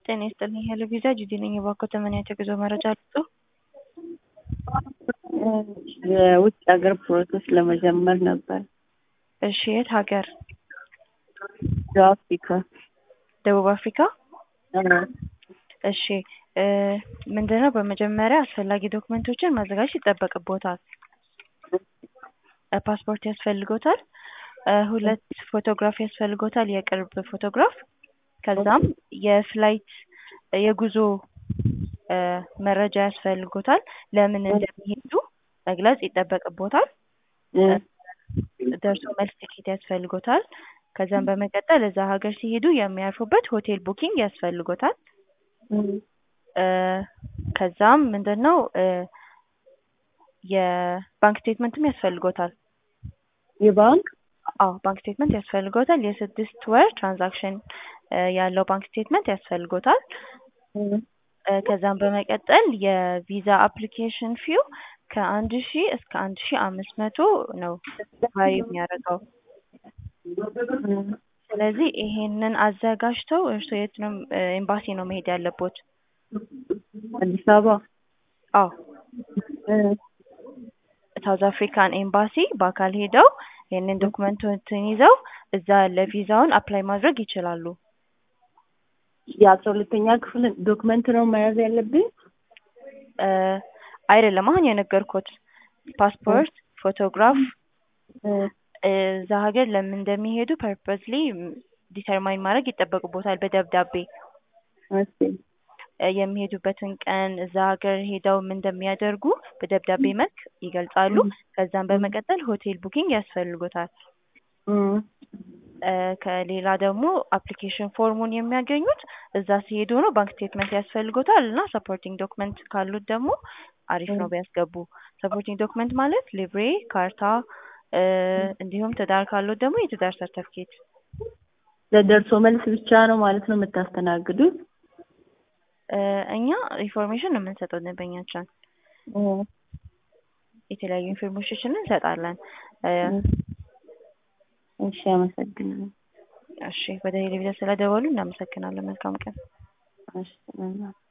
ጤና ይስጥልኝ ሄሎ ቪዛ ጂጂ ነኝ። እባክዎ ተመን የጉዞ መረጃ ልስጥዎ? የውጭ ሀገር ፕሮሰስ ለመጀመር ነበር። እሺ የት ሀገር? ደቡብ አፍሪካ። ደቡብ አፍሪካ? እሺ ምንድነው በመጀመሪያ አስፈላጊ ዶክመንቶችን ማዘጋጀት ይጠበቅብዎታል። ፓስፖርት ያስፈልጎታል። ሁለት ፎቶግራፍ ያስፈልጎታል፣ የቅርብ ፎቶግራፍ። ከዛም የፍላይት የጉዞ መረጃ ያስፈልጎታል። ለምን እንደሚሄዱ መግለጽ ይጠበቅብዎታል። ደርሶ መልስ ትኬት ያስፈልጎታል። ከዛም በመቀጠል እዛ ሀገር ሲሄዱ የሚያርፉበት ሆቴል ቡኪንግ ያስፈልጎታል። ከዛም ምንድነው የባንክ ስቴትመንትም ያስፈልጎታል። የባንክ አዎ ባንክ ስቴትመንት ያስፈልጎታል። የስድስት ወር ትራንዛክሽን ያለው ባንክ ስቴትመንት ያስፈልጎታል። ከዛም በመቀጠል የቪዛ አፕሊኬሽን ፊው ከአንድ ሺህ እስከ አንድ ሺህ አምስት መቶ ነው ቫሪ የሚያደርገው። ስለዚህ ይሄንን አዘጋጅተው እርስዎ የት ነው ኤምባሲ ነው መሄድ ያለቦት? አዲስ አበባ። አዎ ሳውዝ አፍሪካን ኤምባሲ በአካል ሄደው ይህንን ዶክመንቶችን ይዘው እዛ ለቪዛውን አፕላይ ማድረግ ይችላሉ። የአስራ ሁለተኛ ክፍል ዶክመንት ነው መያዝ ያለብኝ? አይደለም አሁን የነገርኩት ፓስፖርት፣ ፎቶግራፍ እዛ ሀገር ለምን እንደሚሄዱ ፐርፐዝሊ ዲተርማይን ማድረግ ይጠበቅብዎታል በደብዳቤ የሚሄዱበትን ቀን እዛ ሀገር ሄደው ምን እንደሚያደርጉ በደብዳቤ መልክ ይገልጻሉ። ከዛም በመቀጠል ሆቴል ቡኪንግ ያስፈልጎታል። ከሌላ ደግሞ አፕሊኬሽን ፎርሙን የሚያገኙት እዛ ሲሄዱ ነው። ባንክ ስቴትመንት ያስፈልጎታል እና ሰፖርቲንግ ዶክመንት ካሉት ደግሞ አሪፍ ነው ቢያስገቡ። ሰፖርቲንግ ዶክመንት ማለት ሊብሬ፣ ካርታ እንዲሁም ትዳር ካሉት ደግሞ የትዳር ሰርተፍኬት። ለደርሶ መልስ ብቻ ነው ማለት ነው የምታስተናግዱት? እኛ ኢንፎርሜሽን ነው የምንሰጠው ደንበኛችን የተለያዩ ኢንፎርሜሽኖችን እንሰጣለን። እሺ አመሰግናለሁ። እሺ ወደ ቴሌቪዥን ስለደወሉ እናመሰግናለን። መልካም ቀን። እሺ